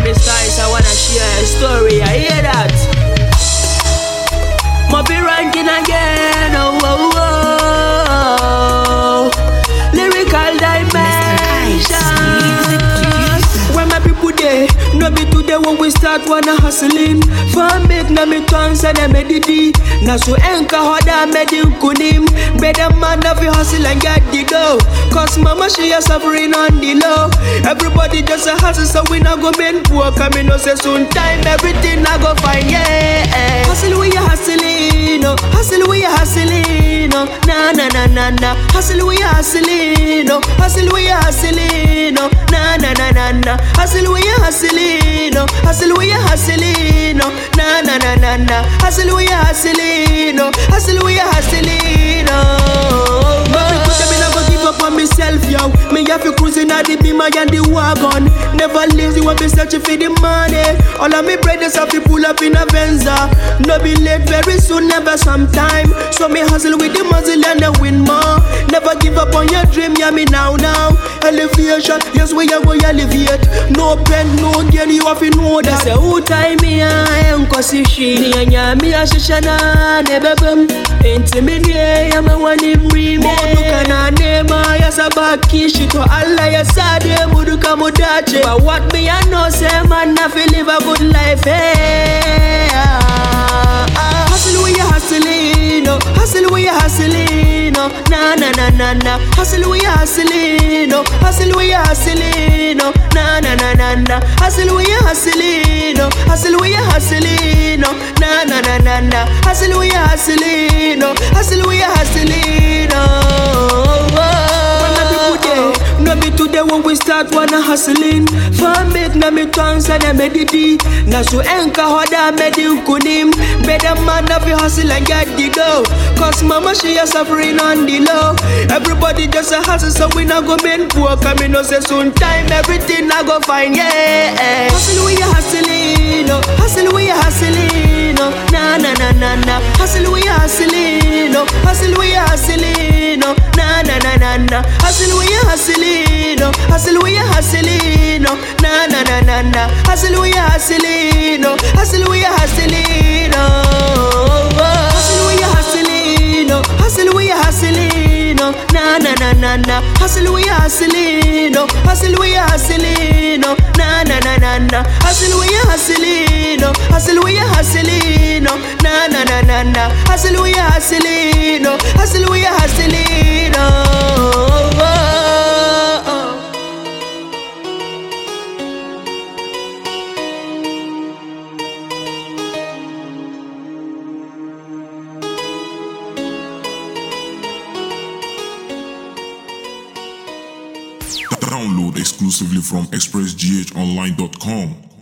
me styles, I wanna share a story. I hear that. Mobi ranking again. Oh, oh, oh. Lyrical dimension. When my people there, no be today when we start wanna hustling. Fan make na me tongues and me didi. Na so enka hoda me di kunim. Better man of you hustle and get the dough. Cause mama she is suffering on the low. Everybody just a hustle so we not go men poor. Come in no say soon time everything I go fine yeah. Hustle we a hustling, no. Hustle we a hustling, no. Na na na na na. Hustle we a hustling, no. Hustle we a hustling, no. Na na na na na. Hustle we a hustling, no. Hustle we a hustling, no. Na na na na na. Hustle we a hustling, no. Hustle we a hustling, no. But me put them in, I go give up on myself, yo. Me have to cruising at the beamer and the wagon. Never lazy when me searching for the money. All of me brothers have to pull up in a Venza. No be late very soon, never sometime. So me hustle with the muzzle and I win more. Never give up on your dream, yeah me now now. Elevation, yes we are going elevate. No pen, no gain, you have to know that. Say who time me I am cause she ni anya me a shishana nebebem. Intimidate, I'm a one in remo. Dukana nema ya sabaki shito Allah ya sade muduka mudache. But what me I know say man I feel live a good life. Hey, ah, ah. Hustle we a hustling, no. Hustle we a hustling, no. Na na na na na. Hustle we a hustling, no. Hustle we a hustling, no. Na na na na na. Hustle we a hustling, no. Hustle we a hustling, no. Na na na na na. Hustle we a hustling, no. Hustle we a hustling, no. When my people there, no be today when we start wanna hustling. Fan make na me tongues and me didi. Na so enka hoda me di kunim. Better man of you hustle and get the dough. Cause mama she is suffering on the low. Everybody just a hustle so we not go men poor. Come in no say soon time everything I go fine yeah. Hustle we a hustling, no. Hustle we a hustling, no. Na na na na na. Hustle we a hustling, no. Hustle we a hustling, no. Na na na na na. Hustle we a hustling, no. Hustle we a hustling, no. Na na na na na. Hustle we a hustling, no. Hustle we a hustling, no. Hustle we a hustling, no. Hustle we a hustling, no. Na na na na na. Hustle we a hustling, no. Hustle we a hustling, no. Na na na na na. Hustle we a hustling, no. Hustle we a hustling, no. Na na na na na. Hustle we a hustling, no. Hustle we a hustling, no. Download exclusively from expressghonline.com.